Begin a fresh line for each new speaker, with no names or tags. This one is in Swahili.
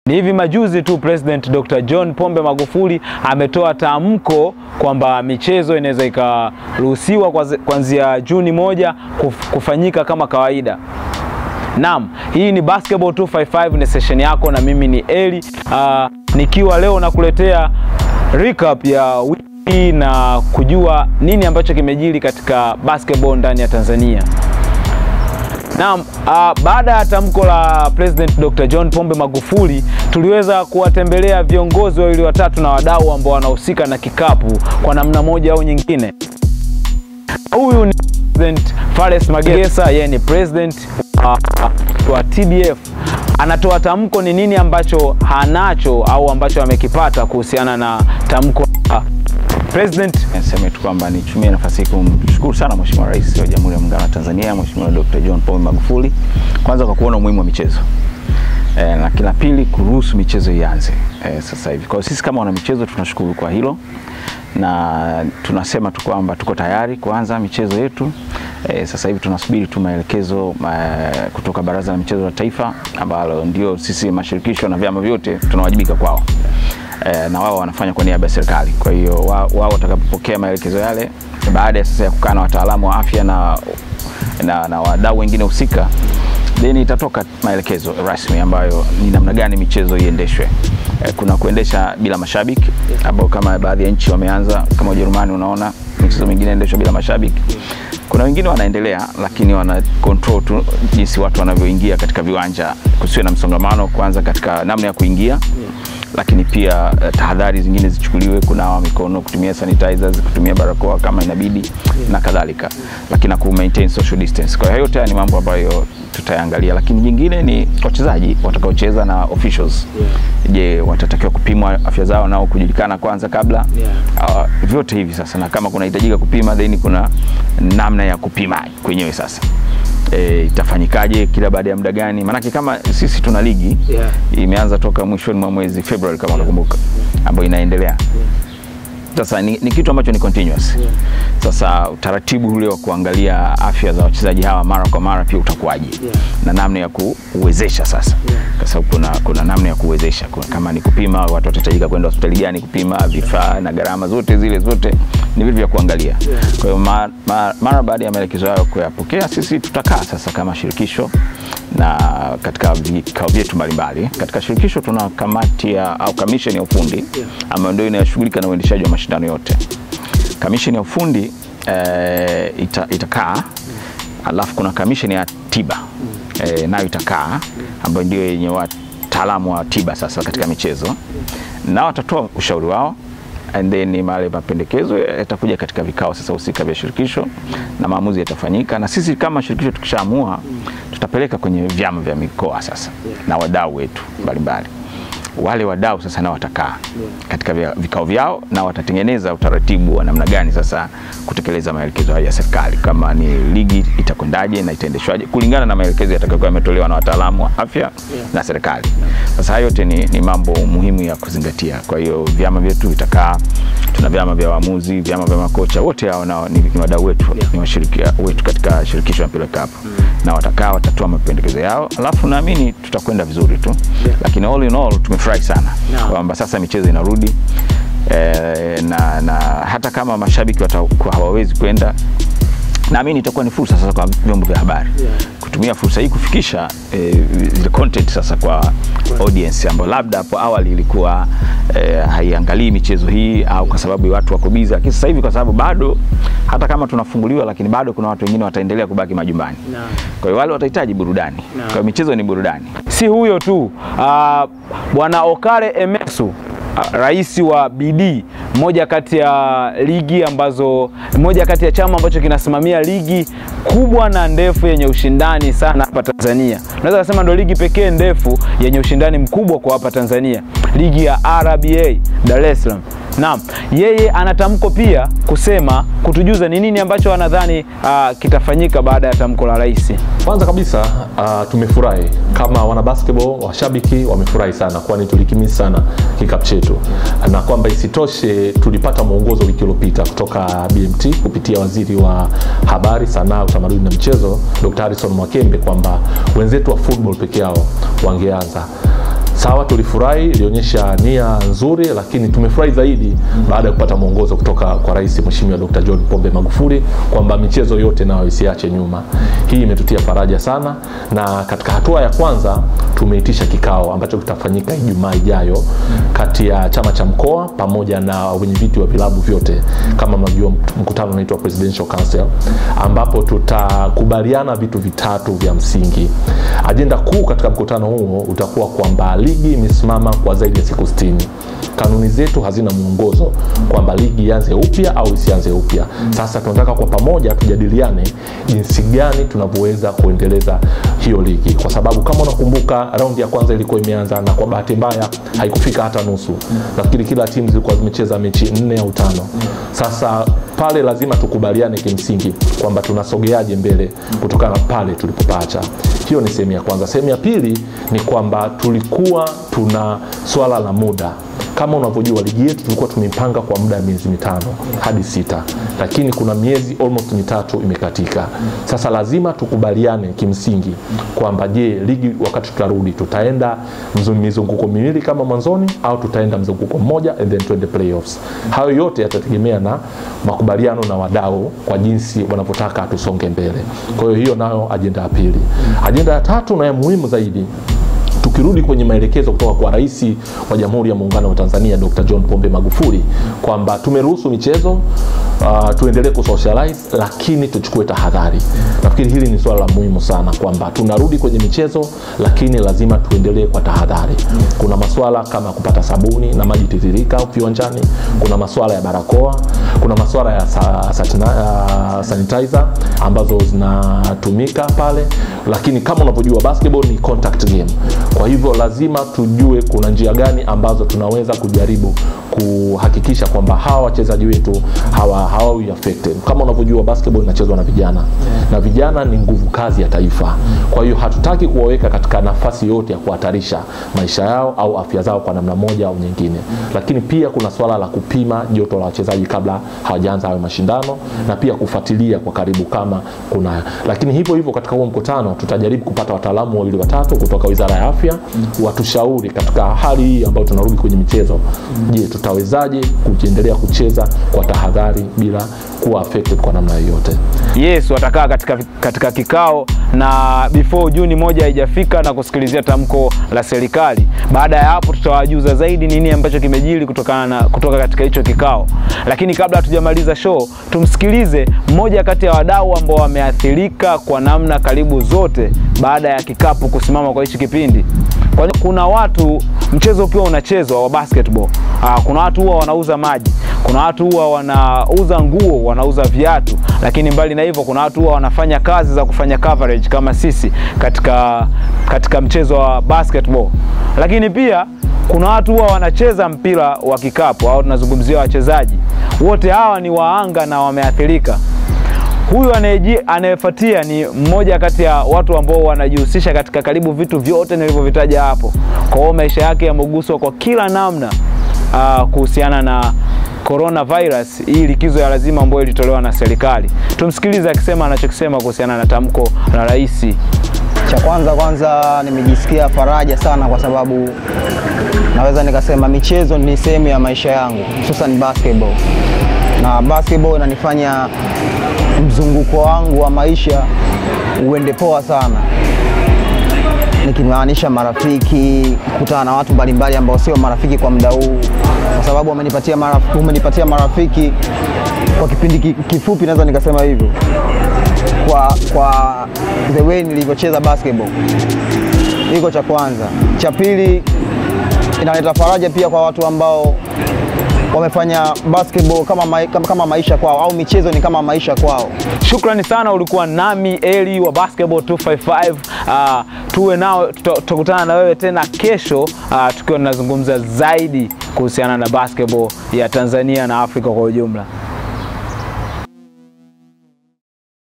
Ni hivi majuzi tu President Dr. John Pombe Magufuli ametoa tamko kwamba michezo inaweza ikaruhusiwa kuanzia Juni moja kuf, kufanyika kama kawaida. Naam, hii ni Basketball 255 ni session yako na mimi ni Eli uh, nikiwa leo nakuletea recap ya wiki na kujua nini ambacho kimejiri katika basketball ndani ya Tanzania. Naam, uh, baada ya tamko la President Dr. John Pombe Magufuli tuliweza kuwatembelea viongozi wawili watatu na wadau ambao wanahusika na kikapu kwa namna moja au nyingine. Huyu ni President Fares Magesa, yeye ni president uh, wa TBF. Anatoa tamko ni nini ambacho hanacho au ambacho amekipata kuhusiana na tamko uh, President.
Niseme tu kwamba nitumie nafasi hii kumshukuru sana Mheshimiwa Rais wa Jamhuri ya Muungano wa Tanzania, Mheshimiwa Dr. John Pombe Magufuli, kwanza kwa kuona umuhimu wa michezo e, na kila pili kuruhusu michezo ianze e, sasa hivi. Kwa hiyo sisi kama wana michezo tunashukuru kwa hilo na tunasema tu kwamba tuko tayari kuanza michezo yetu. E, sasa hivi tunasubiri tu maelekezo e, kutoka Baraza la Michezo la Taifa ambalo ndio sisi mashirikisho na vyama vyote tunawajibika kwao. E, na wao wanafanya kwa niaba ya serikali. Kwa hiyo wao watakapopokea maelekezo yale baada ya sasa ya kukaa na wataalamu wa afya na, na, na wadau wengine husika then itatoka maelekezo rasmi ambayo ni namna gani michezo iendeshwe. E, kuna kuendesha bila mashabiki ambao kama baadhi ya nchi wameanza kama Ujerumani, unaona michezo mingine inaendeshwa bila mashabiki. Kuna wengine wanaendelea, lakini wana control tu jinsi watu wanavyoingia katika viwanja, kusiwe na msongamano kwanza katika namna ya kuingia lakini pia uh, tahadhari zingine zichukuliwe, kunawa mikono, kutumia sanitizers, kutumia barakoa kama inabidi yeah. na kadhalika, lakini na ku maintain social distance. Kwa hiyo yote ni mambo ambayo tutayangalia, lakini jingine ni wachezaji watakaocheza na officials. Yeah. Je, watatakiwa kupimwa afya zao nao kujulikana kwanza kabla? Yeah. Uh, vyote hivi sasa, na kama kunahitajika kupima, then kuna namna ya kupima kwenyewe sasa E, itafanyikaje kila baada ya muda gani? Maanake kama sisi tuna ligi yeah. imeanza toka mwishoni mwa mwezi Februari kama unakumbuka, yeah. ambayo inaendelea yeah. Sasa ni, ni kitu ambacho ni continuous yeah. Sasa utaratibu ule wa kuangalia afya za wachezaji hawa mara kwa mara pia utakuwaje? yeah. na namna ya kuwezesha sasa yeah. kwa sababu kuna, kuna namna ya kuwezesha kuna, kama ni kupima watu watahitajika kwenda hospitali gani kupima vifaa na gharama zote zile zote ni vitu vya kuangalia yeah. Kwa hiyo mara, mara, mara baada ya maelekezo hayo kuyapokea, sisi tutakaa sasa kama shirikisho na katika vikao vyetu mbalimbali. Katika shirikisho tuna kamati ya au commission ya ufundi yeah. ambayo ndio inayoshughulika na uendeshaji wa mashindano yote. Commission ya ufundi eh, ita, itakaa mm. alafu kuna commission ya tiba mm. eh, nayo itakaa mm. ambayo ndio yenye wataalamu wa tiba sasa katika michezo mm. na watatoa ushauri wao and then male mapendekezo yatakuja katika vikao sasa husika vya shirikisho mm. na maamuzi yatafanyika, na sisi kama shirikisho tukishaamua mm. tutapeleka kwenye vyama vya mikoa sasa yeah. na wadau wetu mbalimbali wale wadau sasa nao watakaa yeah. katika vikao vyao na watatengeneza utaratibu wa namna gani sasa kutekeleza maelekezo hayo ya serikali, kama ni ligi itakwendaje na itaendeshwaje kulingana na maelekezo yatakayokuwa yametolewa na wataalamu wa afya yeah. na serikali. Sasa hayo yote ni, ni mambo muhimu ya kuzingatia. Kwa hiyo vyama vyetu vitakaa, tuna vyama vya waamuzi, vyama vya makocha, wote hao nao ni, ni wadau wetu yeah. ni washiriki wetu katika shirikisho la mpira wa kikapu mm. na watakaa, watatoa mapendekezo yao, alafu naamini tutakwenda vizuri tu yeah. lakini all in all tumefurahi sana no. kwamba sasa michezo inarudi e, na, na hata kama mashabiki watakuwa hawawezi kwenda naamini itakuwa ni fursa sasa kwa vyombo vya habari yeah. kutumia fursa hii kufikisha eh, zile content sasa kwa right. audience ambayo labda hapo awali ilikuwa eh, haiangalii michezo hii au kwa sababu watu wako bizi, lakini sasa hivi kwa sababu bado hata kama tunafunguliwa, lakini bado kuna watu wengine wataendelea kubaki majumbani no. kwa hiyo wale watahitaji burudani no. kwa hiyo michezo ni burudani.
Si huyo tu, uh, bwana Okare Emesu rais wa BD, moja kati ya ligi ambazo, moja kati ya chama ambacho kinasimamia ligi kubwa na ndefu yenye ushindani sana hapa Tanzania. Naweza kusema ndio ligi pekee ndefu yenye ushindani mkubwa kwa hapa Tanzania, ligi ya RBA Dar es Salaam. Naam, yeye ana tamko pia kusema kutujuza ni nini ambacho wanadhani uh, kitafanyika baada ya tamko la rais.
Kwanza kabisa uh, tumefurahi kama wana basketball, washabiki wamefurahi sana, kwani tulikimisi sana kikapu chetu, na kwamba isitoshe tulipata mwongozo wiki iliyopita kutoka BMT kupitia waziri wa habari, sanaa, utamaduni na michezo Dr. Harrison Mwakembe kwamba wenzetu wa football peke yao wangeanza sawa tulifurahi ilionyesha nia nzuri lakini tumefurahi zaidi baada ya kupata mwongozo kutoka kwa rais mheshimiwa dr john pombe magufuli kwamba michezo yote nayo isiache nyuma hii imetutia faraja sana na katika hatua ya kwanza tumeitisha kikao ambacho kitafanyika ijumaa ijayo kati ya chama cha mkoa pamoja na wenyeviti wa vilabu vyote kama mnajua mkutano unaitwa presidential council ambapo tutakubaliana vitu vitatu vya msingi ajenda kuu katika mkutano huo utakuwa kwamba ligi imesimama kwa zaidi ya siku 60 kanuni zetu hazina mwongozo kwamba ligi ianze upya au isianze upya sasa tunataka kwa pamoja tujadiliane jinsi gani tunavyoweza kuendeleza hiyo ligi kwa sababu kama unakumbuka raundi ya kwanza ilikuwa imeanza na kwa bahati mbaya haikufika hata nusu nafikiri kila timu zilikuwa zimecheza mechi nne au tano sasa pale lazima tukubaliane kimsingi kwamba tunasogeaje mbele kutokana na pale tulipopaacha hiyo ni sehemu ya kwanza sehemu ya pili ni kwamba tulikuwa tuna swala la muda kama unavyojua ligi yetu tulikuwa tumeipanga kwa muda wa miezi mitano hadi sita lakini kuna miezi almost mitatu imekatika sasa lazima tukubaliane kimsingi kwamba je ligi wakati tutarudi tutaenda mzu- mizunguko miwili kama mwanzoni au tutaenda mzunguko mmoja and then tuende playoffs hayo yote yatategemea na makubaliano na wadau kwa jinsi wanavyotaka tusonge mbele kwa hiyo hiyo nayo ajenda ya pili ajenda ya tatu na ya muhimu zaidi tukirudi kwenye maelekezo kutoka kwa rais wa jamhuri ya muungano wa tanzania dr john pombe magufuli kwamba tumeruhusu michezo uh, tuendelee kusocialize lakini tuchukue tahadhari nafikiri hili ni suala la muhimu sana kwamba tunarudi kwenye michezo lakini lazima tuendelee kwa tahadhari kuna maswala kama kupata sabuni na maji tiririka viwanjani kuna maswala ya barakoa kuna maswala ya sa, satina, uh, sanitizer ambazo zinatumika pale lakini kama unavyojua basketball ni contact game kwa hivyo lazima tujue kuna njia gani ambazo tunaweza kujaribu kuhakikisha kwamba hawa wachezaji wetu hawa hawawi affected kama unavyojua basketball inachezwa na vijana na vijana ni nguvu kazi ya taifa kwa hiyo hatutaki kuwaweka katika nafasi yote ya kuhatarisha maisha yao au afya zao kwa namna moja au nyingine lakini pia kuna swala la kupima joto la wachezaji kabla hawajaanza hayo mashindano na pia kufuatilia kwa karibu kama kuna lakini hivyo hivyo katika huo mkutano tutajaribu kupata wataalamu wawili watatu kutoka wizara ya afya watushauri katika hali hii ambayo tunarudi kwenye michezo je tutawezaje kuendelea kucheza kwa tahadhari bila kuwa affected kwa namna yoyote
yes watakaa katika, katika kikao na before juni moja haijafika na kusikilizia tamko la serikali baada ya hapo tutawajuza zaidi nini ambacho kimejiri kutokana na, kutoka katika hicho kikao lakini kabla hatujamaliza show tumsikilize mmoja kati ya wadau ambao wameathirika kwa namna karibu zote baada ya kikapu kusimama kwa hichi kipindi kwani kuna watu mchezo ukiwa unachezwa wa basketball aa, kuna watu huwa wanauza maji kuna watu huwa wanauza nguo wanauza viatu lakini mbali na hivyo kuna watu huwa wanafanya kazi za kufanya coverage kama sisi katika, katika mchezo wa basketball lakini pia kuna watu huwa wanacheza mpira wa kikapu au tunazungumzia wachezaji wote hawa ni waanga na wameathirika huyu anayeji- anayefuatia ni mmoja kati ya watu ambao wanajihusisha katika karibu vitu vyote nilivyovitaja hapo kwa hiyo maisha yake yameguswa kwa kila namna uh, kuhusiana na coronavirus hii likizo ya lazima ambayo ilitolewa na serikali tumsikilize akisema anachokisema kuhusiana na tamko la rais
Cha kwanza kwanza nimejisikia faraja sana kwa sababu naweza nikasema michezo ni sehemu ya maisha yangu, hususan basketball, na basketball inanifanya mzunguko wangu wa maisha uende poa sana, nikimaanisha marafiki, kukutana na watu mbalimbali ambao sio marafiki kwa muda huu, kwa sababu wamenipatia marafiki, umenipatia marafiki kwa kipindi ki- kifupi, naweza nikasema hivyo kwa, kwa the way nilivyocheza basketball. Hiko cha kwanza. Cha pili, inaleta faraja pia kwa watu ambao wamefanya basketball kama, mai, kama, kama maisha kwao au michezo ni kama maisha kwao.
shukrani sana ulikuwa nami eli wa basketball 255 uh, tuwe nao tuta- tutakutana na wewe tena kesho uh, tukiwa tunazungumza zaidi kuhusiana na basketball ya tanzania na afrika kwa ujumla